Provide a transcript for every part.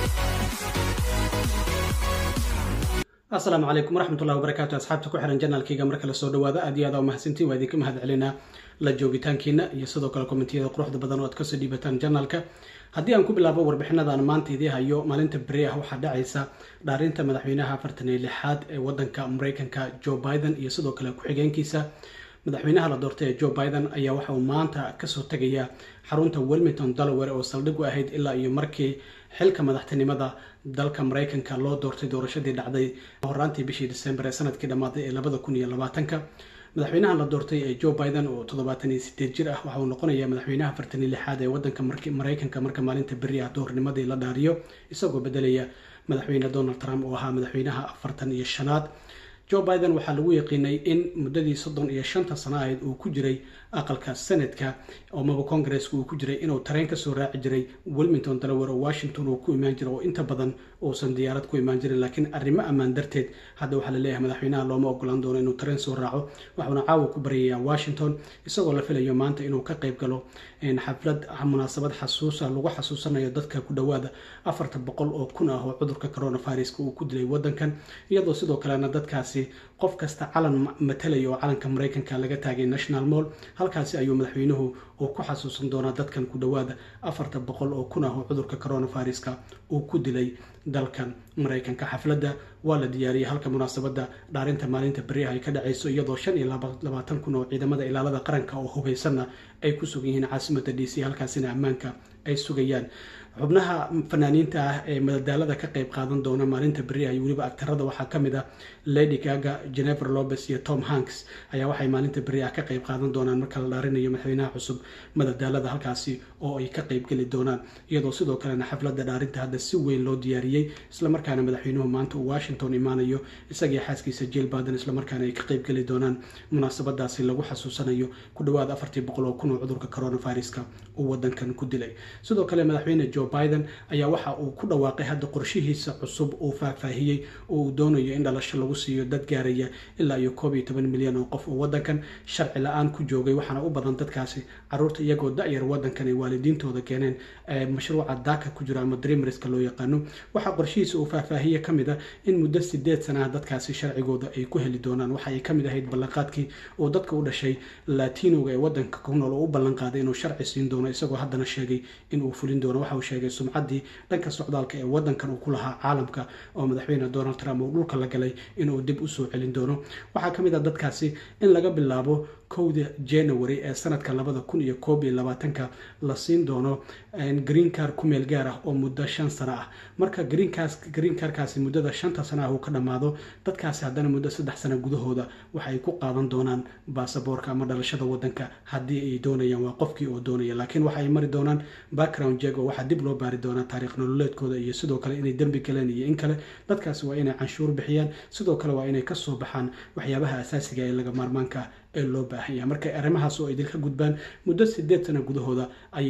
asalaamu calaykum waraxmatullahi wabarakaatu asxaabta ku xiran janaalkayga marka la soo dhawaado aad iyo aad aa mahadsantiin waa idinka mahad celinaa la joogitaankiina iyo sidoo kale kommentiyada quruxda badan oo aad kasoo dhiibataan janaalka haddii aan ku bilaabo warbixinadan maanta idii hayo maalinta beri ah waxaa dhacaysa dhaarinta madaxweynaha afartan iyo lixaad ee wadanka mareykanka joe biden iyo sidoo kale ku-xigeenkiisa madaxweynaha la doortay ee joe biden ayaa waxa uu maanta kasoo tegaya xarunta wilmington delaware oo saldhig u ahayd ilaa iyo markii xilka madaxtinimada dalka mareykanka loo doortay doorashadii dhacday horaantii bishii december ee sanadkii dhammaaday ee labada kun iyo labaatanka madaxweynaha la doortay ee joe biden oo toddobaatan iyo sideed jir ah waxa uu noqonayaa madaxweynaha afartan iyo lixaad ee wadanka mareykanka marka maalinta beri ah doornimadii la dhaariyo isagoo bedelaya madaxweyne donald trump oo ahaa madaxweynaha afartan iyo shanaad joe biden waxaa lagu yaqiinay in muddadii soddon iyo shanta sano ahayd uu ku jiray aqalka senatka amaba congaresska uu ku jiray inuu tareen kasoo raaci jiray wilmington delaware oo washington uu ku imaan jiray oo inta badan uusan diyaarad ku imaan jirin laakiin arrimo ammaan darteed hadda waxaa laleeyahay madaxweynaha looma ogolaan doono inuu tareen soo raaco waxuuna caawa ku baryayaa washington isagoo la filayo maanta inuu ka qayb galo xaflad munaasabad xasuusa lagu xasuusanayo dadka ku dhowaada afarta boqol oo kun ah oo cudurka coronaviruska uu ku dilay wadankan iyadoo sidoo kalena dadkaasi qof kasta calan matalaya oo calanka mareykanka laga taagay national mall halkaasi ayuu madaxweynuhu uu ku xasuusan doonaa dadkan ku dhowaada afarta boqol oo kun ah oo cudurka coronaviruska uu ku dilay dalkan mareykanka xafladda waa la diyaariyay halka munaasabadda dhaarinta maalinta beriah ay ka dhacayso iyadoo shan iyo labaatan kun oo ciidamada ilaalada qaranka oo hubaysanna ay ku sugan yihiin caasimada d c halkaasina ammaanka ay sugayaan xubnaha fanaaniinta ah ee madadaalada ka qayb qaadan doona maalinta beri ah iyo weliba agtarada waxaa ka mid ah lady gaga jennifer lopes iyo tom hanks ayaa waxay maalinta beri ah ka qayb qaadan doonaan marka la dhaarinayo madaxweynaha cusub madadaalada halkaasi oo ay ka qayb geli doonaan iyadoo sidoo kalena xafladda dhaarinta hadda si weyn loo diyaariyey islamarkaana madaxweynuhu maanta uu washington imaanayo isagii xaaskiisa jill baden islamarkaana ay ka qayb geli doonaan munaasabadaasi lagu xasuusanayo ku dhawaad afartii boqol oo kun oo cudurka coronaviruska uu wadankan ku dilay sidoo kale madaxweyne joe biden ayaa waxa uu ku dhawaaqay hadda qorshihiisa cusub uu faahfaahiyey oo uu doonayo in dhalasho lagu siiyo dad gaaraya ilaa iyo koob iyo toban milyan oo qof oo wadankan sharci la-aan ku joogay waxaana u badan dadkaasi caruurta iyagoo da-yar wadankan ay waalidiintooda keeneen mashruuca daaka ku jiro ama dreamriska loo yaqaano waxaa qorshihiisa uu faahfaahiye ka mid a in muddo sideed sanaha dadkaasi sharcigooda ay ku heli doonaan waxa ay ka mid ahayd ballanqaadkii uu dadka u dhashay latinoga ee wadanka ku nool oo u ballanqaaday inuu sharci siin doono isagoo haddana sheegay inuu fulin doono waxa uu sheegay sumcaddii dhanka socdaalka ee wadankan uu ku lahaa caalamka oo madaxweyne donald trump uu dhulka la galay inuu dib usoo celin doono waxaa ka mid ah dadkaasi in laga bilaabo kowda january ee sanadka labada kun iyo koob iyo labaatanka la siin doono green car ku meel gaar ah oo muddo shan sano ah marka green carkaasi muddada shanta sano ah uu ka dhammaado dadkaasi haddana muddo saddex sano gudahooda waxay ku qaadan doonaan baasaboorka ama dhalashada wadanka haddii ay doonayaan waa qofkii oo doonaya laakiin waxa ay mari doonaan background jeg oo waxaa dib loo baari doonaa taariikh nololeedkooda iyo sidoo kale inay dembi galeen iyo in kale dadkaasi waa inay canshuur bixiyaan sidoo kale waa inay kasoo baxaan waxyaabaha asaasiga ee laga maarmaanka ah ee loo baahan yahay marka arrimahaas oo idinka gudbaan muddo sideed sano gudahooda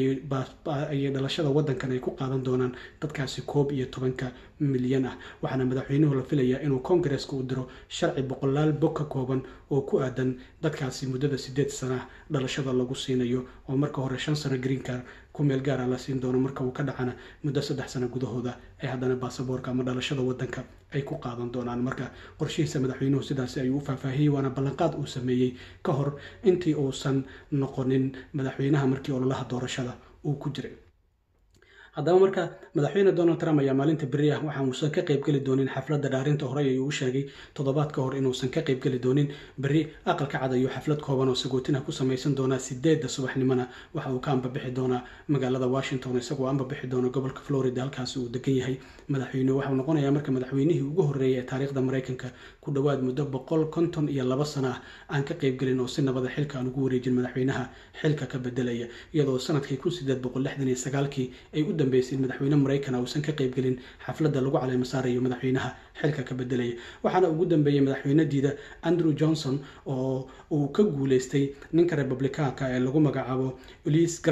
ayay dhalashada wadankan ay ku qaadan doonaan dadkaasi koob iyo tobanka milyan ah waxaana madaxweynuhu la filayaa inuu kongareska u diro sharci boqolaal bog ka kooban oo ku aadan dadkaasi muddada sideed sana dhalashada lagu siinayo oo marka hore shan sano greencar ku meel gaara la siin doono marka uu ka dhacana muddo saddex sano gudahooda ee haddana baasaboorka ama dhalashada wadanka ay ku qaadan doonaan marka qorshihiisa madaxweynuhu sidaasi ayuu u faahfaahiyey waana ballanqaad uu sameeyey ka hor intii uusan noqonin madaxweynaha markii ololaha doorashada uu ku jiray haddaba marka madaxweyne donald trump ayaa maalinta beri ah waxa uusan ka qaybgeli doonin xafladda dhaarinta horey ayuu u sheegay toddobaad ka hor inuusan ka qaybgeli doonin beri aqalka cad ayuu xaflad kooban oo sagootin ah ku samaysan doonaa sideedda subaxnimona waxa uu ka ambabixi doonaa magaalada washington isagoo ambabixi doona gobolka florida halkaasi uu degan yahay madaxweynuhu waxau noqonayaa marka madaxweynihii ugu horreeyay ee taariikhda mareykanka ku dhowaad muddo boqol konton iyo laba sano ah aan ka qaybgelin oo si nabada xilka aan ugu wareejin madaxweynaha xilka ka bedelaya iyadoo sanadkii kun sideed boqol lixdan iyo sagaalkii ay u dambeysay in madaxweyne mareykan uusan ka qaybgelin xafladda lagu caleemo saarayo madaxweynaha xilka ka bedelaya waxaana ugu dambeeyey madaxweynadiida andrew johnson oo uu ka guuleystay ninka republikaanka ee lagu magacaabo ulis grant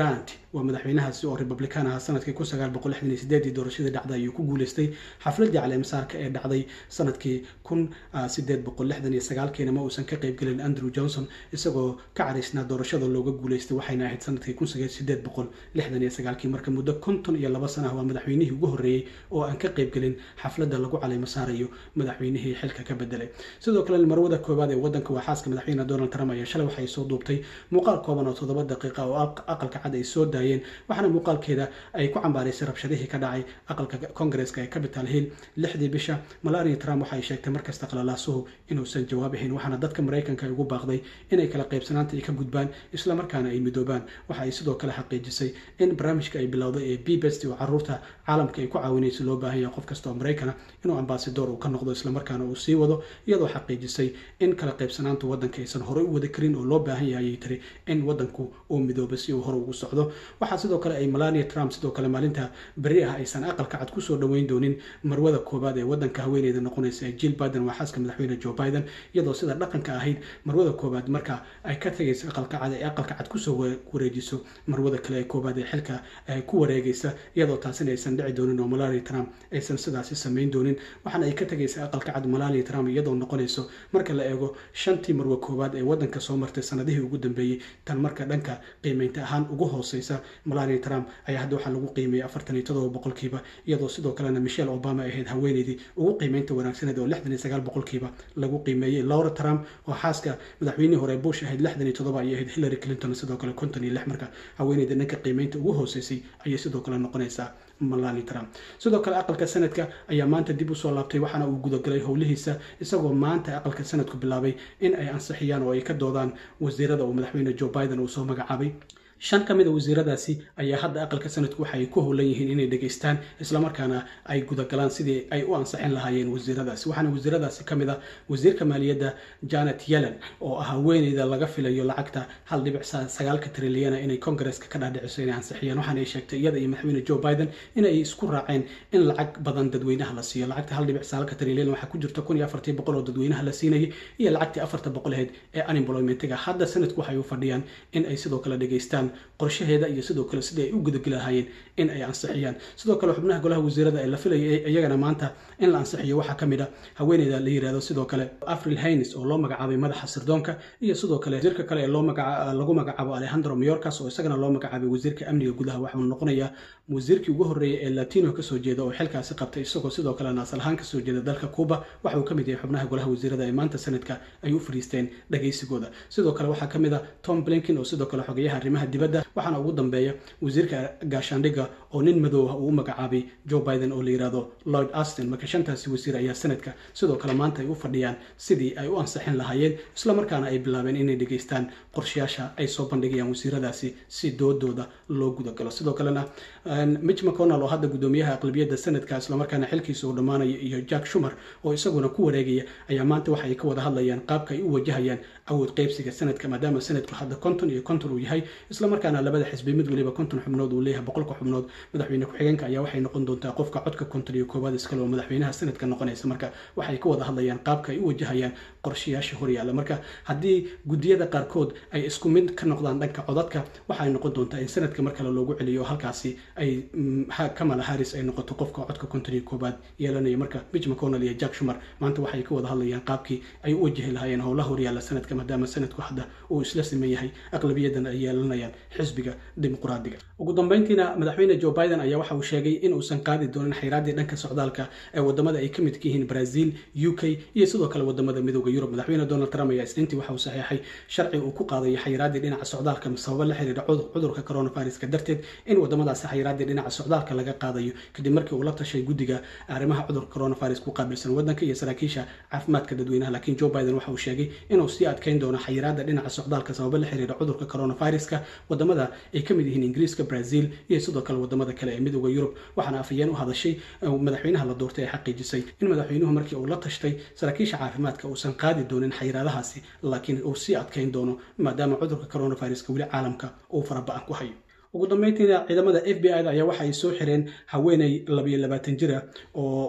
waa madaxweynahaasi oo republican ahaa sanadkii kun sagaal boqol lixdan iyo sideedii doorashadii dhacday ayuu ku guuleystay xafladii caleemasaarka ee dhacday sanadkii kun sideed boqol lixdan iyo sagaalkiina ma uusan ka qaybgelin andrew johnson isagoo ka caraysnaa doorashada looga guuleystay waxayna ahayd sanadkii kun sideed boqol lixdan iyo sagaalkii marka muddo konton iyo laba sana ah waa madaxweynihii ugu horreeyey oo aan ka qaybgelin xafladda lagu caleemo saarayo madaxweynihii xilka ka bedelay sidoo kale marwada koowaad ee wadanka waa xaaska madaxweyne donald trump ayaa shalay waxay soo duubtay muuqaal kooban oo toddoba daqiiqa oo aqalka cad ay soo daayeen waxaana muuqaalkeeda ay ku cambaaraysay rabshadihii ka dhacay aqalka kongareska ee capital hill lixdii bisha malaria trump waxay sheegtay markasta qalalaasuhu inuusan jawaab ahayn waxaana dadka maraykanka ay ugu baaqday inay kala qaybsanaanta ay ka gudbaan islamarkaana ay midoobaan waxa ay sidoo kale xaqiijisay in barnaamijka ay bilowday ee bbest oo caruurta caalamka ay ku caawinayso loo baahan yahay qof kasta oo maraykana inuu ambasador uu ka noqdo islamarkaana uu sii wado iyadoo xaqiijisay in kala qaybsanaanta wadanka aysan horey u wada karin oo loo baahan yahay ayay tiri in wadanku uu midoobo si uu hore ugu socdo waxaa sidoo kale ay melania trump sidoo kale maalinta beri ah aysan aqalka cad kusoo dhoweyn doonin marwada koobaad ee wadanka haweeneyda noqonaysa ee jill biden waa xaaska madaxweyne joe biden iyadoo sida dhaqanka ahayd marwada koobaad marka ay ka tagaysa aqalka cad ee aqalka cad kusoo wareejiso marwada kale ee koobaad ee xilka ku wareegaysa iyadoo taasina aysan dhici doonin oo melania trump aysan sidaasi samayn doonin waxaana ay ka tagaysa aqalka cad melania trump iyadoo noqonayso marka la eego shantii marwe koowaad ee wadanka soo martay sanadihii ugu dambeeyey tan marka dhanka qiimeynta ahaan ugu hooseysa melania trump ayaa hadda waxaa lagu qiimeeyey afartan iyo todoba boqolkiiba iyadoo sidoo kalena michelle obama ahayd haweeneydii ugu qiimeynta wanaagsaneed oo lixdan iyo sagaal boqolkiiba lagu qiimeeyey laura trump oo xaaska madaxweynihii hore bush ahayd lixdan iyo todoba ayay ahayd hillary clinton sidoo kale konton iyo lix marka haweeneyda dhanka qiimeynta ugu hooseysay ayay sidoo kale noqonaysaa melania trump sidoo kale aqalka sanadka ayaa maanta dib usoo laabtay waxaana uu gudagalay howlihiisa isagoo maanta aqalka sanadku bilaabay in ay ansixiyaan oo ay ka doodaan wasiirada uu madaxweyne joe biden uu soo magacaabay shan ka mid a wasiiradaasi ayaa hadda aqalka sanadku waxay ku howlan yihiin inay dhegaystaan islamarkaana ay gudagalaan sidii ay u ansixin lahaayeen wasiiradaasi waxaana wasiiradaasi ka mid a wasiirka maaliyadda janet yellen oo ah haweeneyda laga filayo lacagta hal dhibic sagaalka trilyana inay kongareska ka dhaadhiciso inay ansixiyaan waxaana ay sheegtay iyada iyo madaxweyne joe biden inay isku raaceen in lacag badan dadweynaha la siiyo lacagta hal dhibic sagaalka trilyan waxaa ku jirta kun iyo afartii boqol oo dadweynaha la siinayay iyo lacagtii afarta boqol aheyd ee unemploymentiga hadda sanadku waxay u fadhiyaan in ay sidoo kale dhegaystaan qorshaheeda iyo sidoo kale sidii ay u gudageli lahaayeen in ay ansixiyaan sidoo kale xubnaha golaha wasiirada ee la filayay iyagana maanta in la ansixiyo waxaa ka mid a haweeneyda la yirahdo sidoo kale afril haynes oo loo magacaabay madaxa sirdoonka iyo sidoo kale wasiirka kale ee lagu magacaabo alejandro mayorkas oo isagana loo magacaabay wasiirka amniga gudaha waxauu noqonayaa wasiirkii ugu horreeyay ee latino kasoo jeeda oo xilkaasi qabtay isagoo sidoo kalena asal ahaan kasoo jeeda dalka cuba waxa uu ka mid yahay xubnaha golaha wasiirada ee maanta sanadka ay u fadhiisteen dhagaysigooda sidoo kale waxaa ka mid a tom blinkin oo sidoo kale xogeyaha arrimaha dibadda waxaana ugu dambeeya wasiirka gaashaandhigga oo nin madow ah uu u magacaabay joe biden oo la yirahdo lloyd austin marka shantaasi wasiir ayaa sanadka sidoo kale maanta ay u fadhiyaan sidii ay u ansixin lahaayeen islamarkaana ay bilaabeen inay dhegaystaan qorshayaasha ay soo bandhigayaan wasiiradaasi si doodooda loo gudagalo sidoo kalena mitch mcconnell oo hadda guddoomiyaha aqlabiyadda sanadka islamarkaana xilkiisa uu dhammaanayo iyo jack shumer oo isaguna ku wareegaya ayaa maanta waxa ay ka wada hadlayaan qaabka ay u wajahayaan awood qaybsiga sanadka maadaama sanadku hadda konton iyo konton uu yahay islamarkaana labada xisbi mid waliba konton xubnood uu leeyahay boqolka xubnood madaxweyne ku-xigeenka ayaa waxay noqon doontaa qofka codka konton iyo koowaad iskale oo madaxweynaha sanadka noqonaysa marka waxay ka wada hadlayaan qaabka ay u wajahayaan qorshayaasha horyaalla marka haddii guddiyada qaarkood ay isku mid ka noqdaan dhanka codadka waxay noqon doontaa in sanadka mar kale loogu celiyo halkaasi ay kamala harris ay noqoto qofka codka konton iyo koowaad yeelanaya marka mitch mcconnell iyo jack shumer maanta waxay ka wada hadlayaan qaabkii ay u wajahi lahaayeen howlaha horyaalla sanadka maadaama sanadku hadda uu isla siman yahay aqlabiyadan ay yeelanayaan xisbiga dimuqraadiga ugu dambeyntiina madaxweyne joe biden ayaa waxa uu sheegay in uusan qaadi doonin xayraaddii dhanka socdaalka ee wadamada ay ka midka yihiin brazil u k iyo sidoo kale wadamada midooda yurub madaxweyne donald trump ayaa isniintii waxa uu saxeexay sharci uu ku qaadayo xayraaddii dhinaca socdaalka sababo la xiriira cudurka coronaviruska darteed in wadamadaasi xayraaddii dhinaca socdaalka laga qaadayo kadib markii uu la tashay guddiga arrimaha cudurka coronavirus ku qaabilsan wadanka iyo saraakiisha caafimaadka dadweynaha laakiin joe biden waxa uu sheegay inuu sii adkeyn doono xayiraadda dhinaca socdaalka sababo la xiriira cudurka coronaviruska wadamada ay ka mid yihiin ingiriiska brazil iyo sidoo kale wadamada kale ee midooda yurub waxaana afayeen u hadashay madaxweynaha la doortay ee xaqiijisay in madaxweynuhu markii uu la tashtay saraakiisha caafimaadka uusan qaadi doonin xayiraadahaasi laakiin uu sii adkeyn doono maadaama cudurka coronaviruska weli caalamka uu faraba-an ku hayo ugu dambeyntiina ciidamada f b i da ayaa waxa ay soo xireen haweeney labayo labaatan jira oo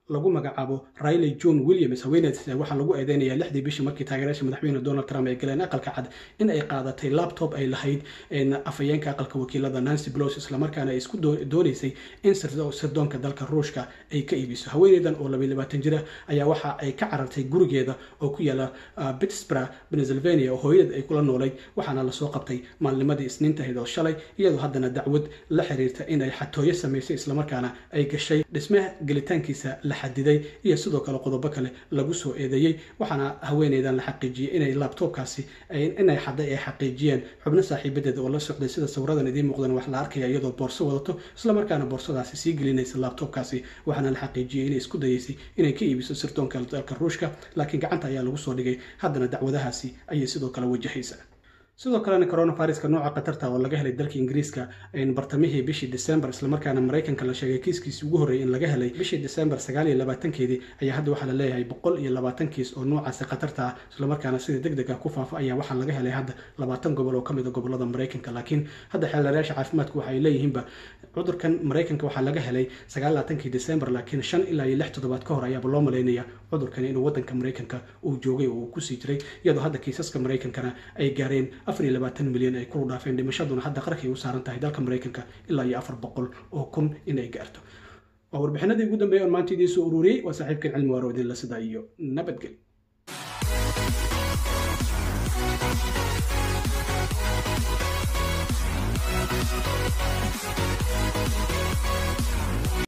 lagu magacaabo riley john williams haweeneed waxaa lagu eedeynaya lixdii bishii markii taageerayaasha madaxweyne donald trump ay galeen aqalka cad in ay qaadatay laptop ay lahayd afhayeenka aqalka wakiilada nancy blos islamarkaana ay isku doonaysay in sirdoonka dalka ruushka ay ka iibiso haweeneydan oo labaiy labaatan jira ayaa waxa ay ka carartay gurigeeda oo ku yaala pittsburgh pennsylvania oo hooyadeed ay kula noolayd waxaana lasoo qabtay maalnimadii isniintahayd oo shalay iyadoo haddana dacwad la xiriirta in ay xatooyo samaysay islamarkaana ay gashay dhismaha gelitaankiisa la xadiday iyo sidoo kale qodobo kale lagu soo eedeeyey waxaana haweeneydan la xaqiijiyey inay laabtoobkaasi inay xaday ay xaqiijiyeen xubno saaxiibadeeda oo la socday sida sawiradan idiin muuqdan wax la arkaya iyadoo boorso wadato islamarkaana boorsadaasi sii gelinaysa laabtoobkaasi waxaana la xaqiijiyey inay isku dayeysay inay ka iibiso sirdoonka dalka ruushka laakiin gacanta ayaa lagu soo dhigay haddana dacwadahaasi ayay sidoo kale wajahaysa sidoo kalena coronaviruska nooca khatarta oo laga helay dalka ingiriiska bartamihii bishii december islamarkaana maraykanka la sheegay kiiskiisii ugu horreeyay in laga helay bishii december sagaal iyo labaatankeedii ayaa hadda waxaa la leeyahay boqol iyo labaatan kiis oo noocaasi khatarta ah islamarkaana sida deg deg ah ku faafa ayaa waxaa laga helay hadda labaatan gobol oo ka mid a gobolada maraykanka laakiin hadda xeelarayaasha caafimaadku waxa ay leeyihiinba cudurkan maraykanka waxaa laga helay sagaal labaatankii december laakiin shan ilaa iyo lix toddobaad ka hor ayaaba loo malaynaya cudurkani inuu wadanka maraykanka uu joogay oo uu kusii jiray iyadoo hadda kiisaska maraykankana ay gaareen afar iyo labaatan milyan ay kulu dhaafeen dhimashaduna hadda qarkay u saaran tahay dalka maraykanka ilaa iyo afar boqol oo kun inay gaarto waa warbixinadii ugu dambeeyay oon maanta idiin soo ururiyey waa saaxiibkan cilmi waaro idinla sidaa iyo nabadgel